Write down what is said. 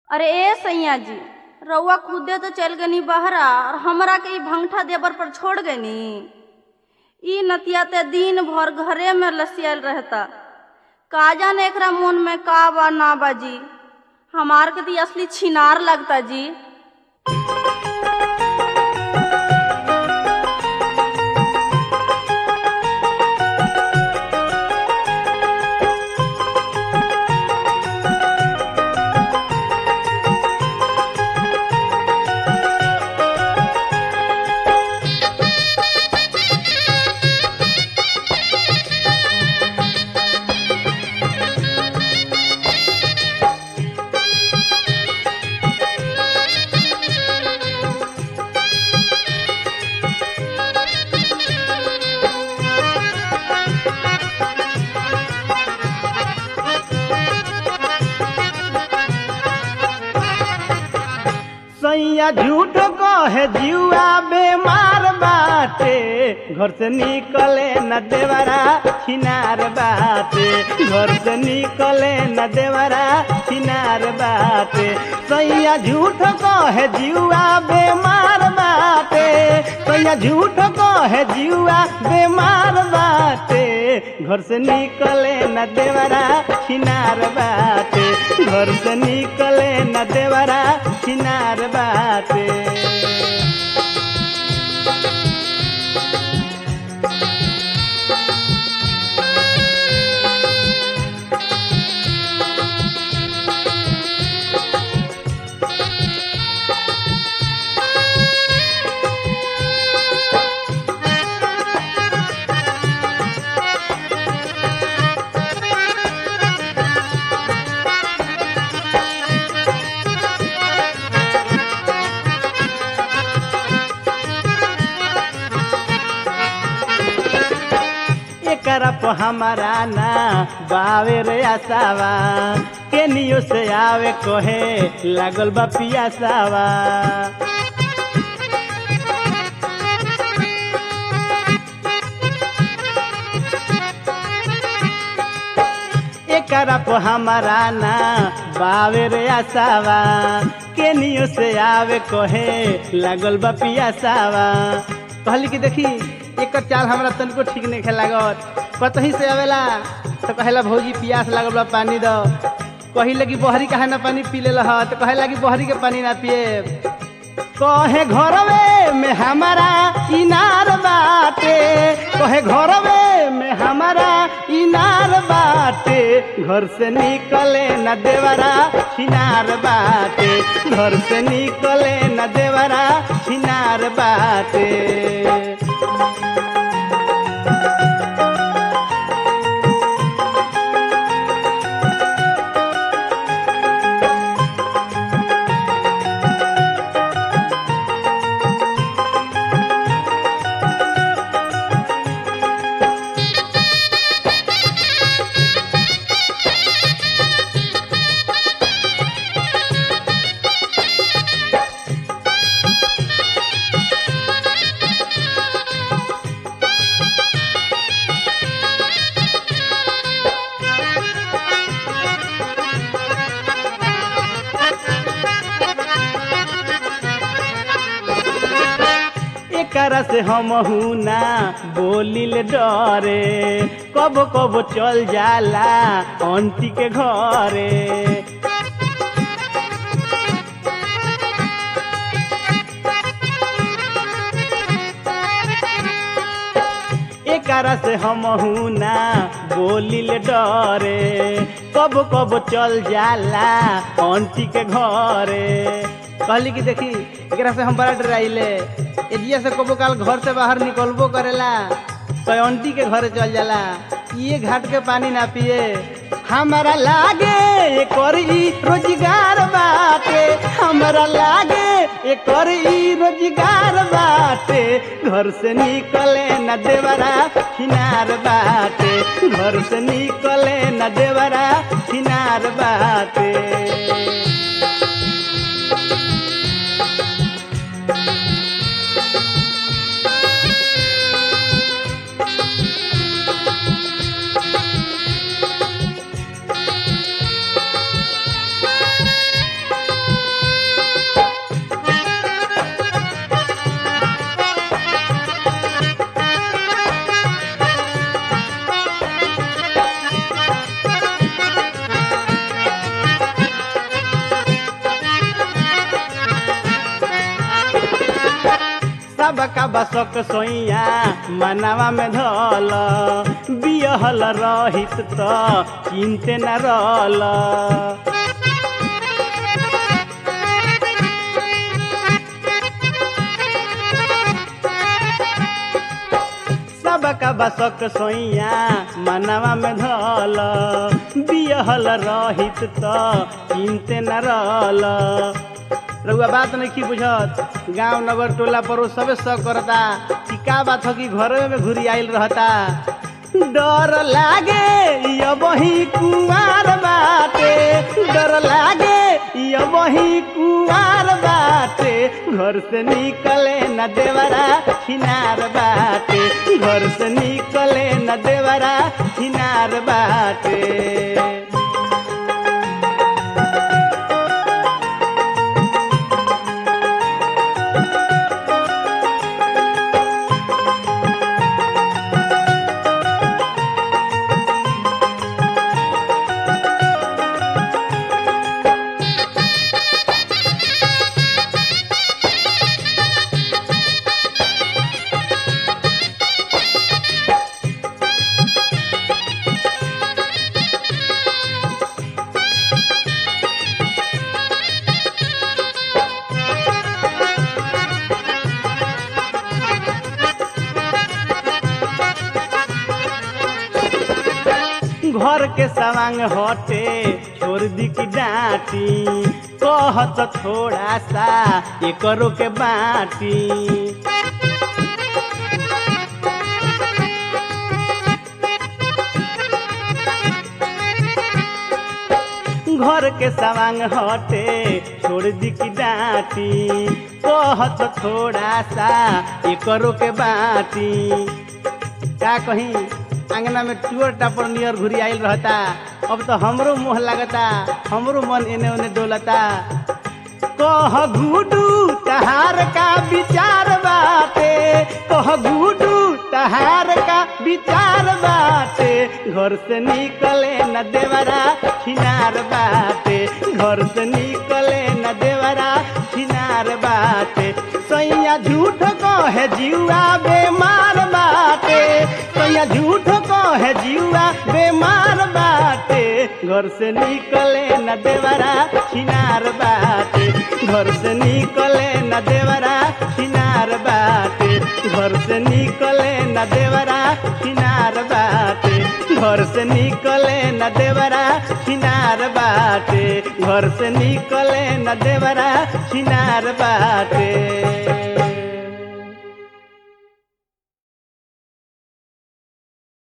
अरे ए सैया जी रउआ खुदे तो चल गनी बहरा और हमरा के ई भंगठा देबर पर छोड़ गनी ई नतिया ते दिन भर घरे में लसियल रहता का जाने एकरा मन में का बा ना बाजी हमार के ती असली छिनार लगता जी सैया झूठ कहे जुआ बेमार बाटे घर से निकले न देवरा छिनार बाटे घर से निकले न देवरा छिनार बाटे सैया झूठ कहे जुआ बेमार बाटे सैया झूठ कहे जुआ बेमार बाटे घर से निकले न देवरा छिनार बाटे घर से निकले न देवरा छिनार बाटे एकरा पर हमारा ना बावे रे आसावा केनियो से आवे कहे लागल बा पियासावा एकरा पर हमारा ना बावे रे आसावा केनियो से आवे कहे लागल बा पियासावा कहली कि देखी एकर चाल हमरा तनिको ठीक नहीं लागत कतही से आवेला तो कहेला भौजी पियास लागल बा पानी दो कही लगी बहरी काहे ना पानी पी लेला ह तो कहे लगी बहरी के पानी ना पिए कहे घरवे में हमारा इनार बाटे कहे घरवे में हमारा इनार बाटे घर से निकले न देवरा छिनार बाटे घर से निकले न देवरा छिनार बाटे एकरा से हम ना बोलिल डरे कब कब चल जाला आंटी के घरे एकरा से हम ना बोलिल डरे कब कब चल जाला आंटी के घरे कहली कि देखी एकरा से हम बड़ा डराइले एजिया से कबो काल घर से बाहर निकलबो करेला तो आंटी के घरे चल जाला ये घाट के पानी ना पिए हमारा लागे कर ई रोजगार बाटे हमारा लागे कर ई रोजगार बाटे घर से निकले न देवरा किनार बाटे घर से निकले न देवरा किनार बाटे सबका बसक सोइया मनावा में धल बियहल रहित त चिंते न रल सबका बसक सोइया मनावा में धल बियहल रहित त चिंते न रल रउआ बात नहीं की बुझत गांव नगर टोला पड़ोस सबे सब करता कि का बात हो कि घरे में घुरी आइल रहता डर लागे ये वही कुआर बाटे डर लागे ये वही कुआर बाटे घर से निकले न देवरा हिनार बाटे घर से निकले न देवरा हिनार बाटे घर के सवांग हटे छोड़ दी की डांटी कहत थोड़ा सा एकरो के बाटी घर के सवांग हटे छोड़ दी की डांटी कहत थोड़ा सा एकरो के बाटी का कहीं अंगना में टूर टापर नियर घुरी आइल रहता अब तो हमरो मुँह लगता हमरो मन एने ओने डोलता कह गुडू तहार का विचार बाटे कह गुडू तहार का विचार बाटे घर से निकले न देवरा खिनार बाटे घर से निकले न देवरा खिनार बाटे सैया झूठ कहे जीवा बेमार बाटे सैया झूठ कहे जीवा बेमार बाटे घर से निकले न देवरा खिनार बाटे घर से निकले न देवरा खिनार बाटे घर से निकले न देवरा खिनार बाटे घर से निकले न देवरा खिनार बाटे घर से निकले न देवरा खिनार बाटे